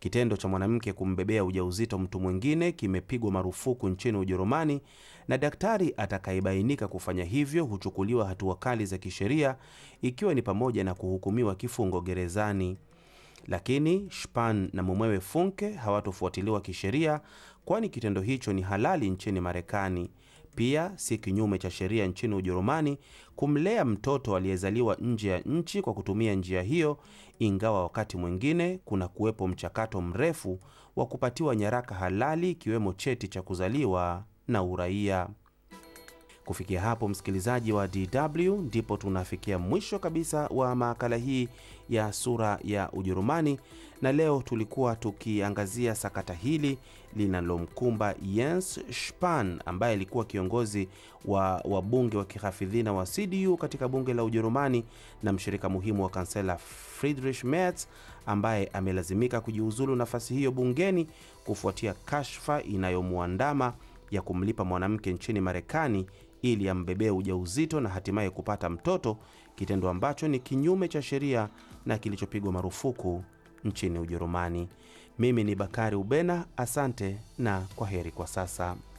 Kitendo cha mwanamke kumbebea ujauzito mtu mwingine kimepigwa marufuku nchini Ujerumani, na daktari atakayebainika kufanya hivyo huchukuliwa hatua kali za kisheria, ikiwa ni pamoja na kuhukumiwa kifungo gerezani. Lakini Spahn na mumewe Funke hawatofuatiliwa kisheria, kwani kitendo hicho ni halali nchini Marekani. Pia si kinyume cha sheria nchini Ujerumani kumlea mtoto aliyezaliwa nje ya nchi kwa kutumia njia hiyo, ingawa wakati mwingine kuna kuwepo mchakato mrefu wa kupatiwa nyaraka halali ikiwemo cheti cha kuzaliwa na uraia. Kufikia hapo, msikilizaji wa DW, ndipo tunafikia mwisho kabisa wa makala hii ya sura ya Ujerumani, na leo tulikuwa tukiangazia sakata hili linalomkumba Jens Spahn ambaye alikuwa kiongozi wa wabunge wa kihafidhina wa CDU katika bunge la Ujerumani na mshirika muhimu wa kansela Friedrich Merz ambaye amelazimika kujiuzulu nafasi hiyo bungeni kufuatia kashfa inayomwandama ya kumlipa mwanamke nchini Marekani ili ambebee ujauzito na hatimaye kupata mtoto, kitendo ambacho ni kinyume cha sheria na kilichopigwa marufuku nchini Ujerumani. Mimi ni Bakari Ubena, asante na kwa heri kwa sasa.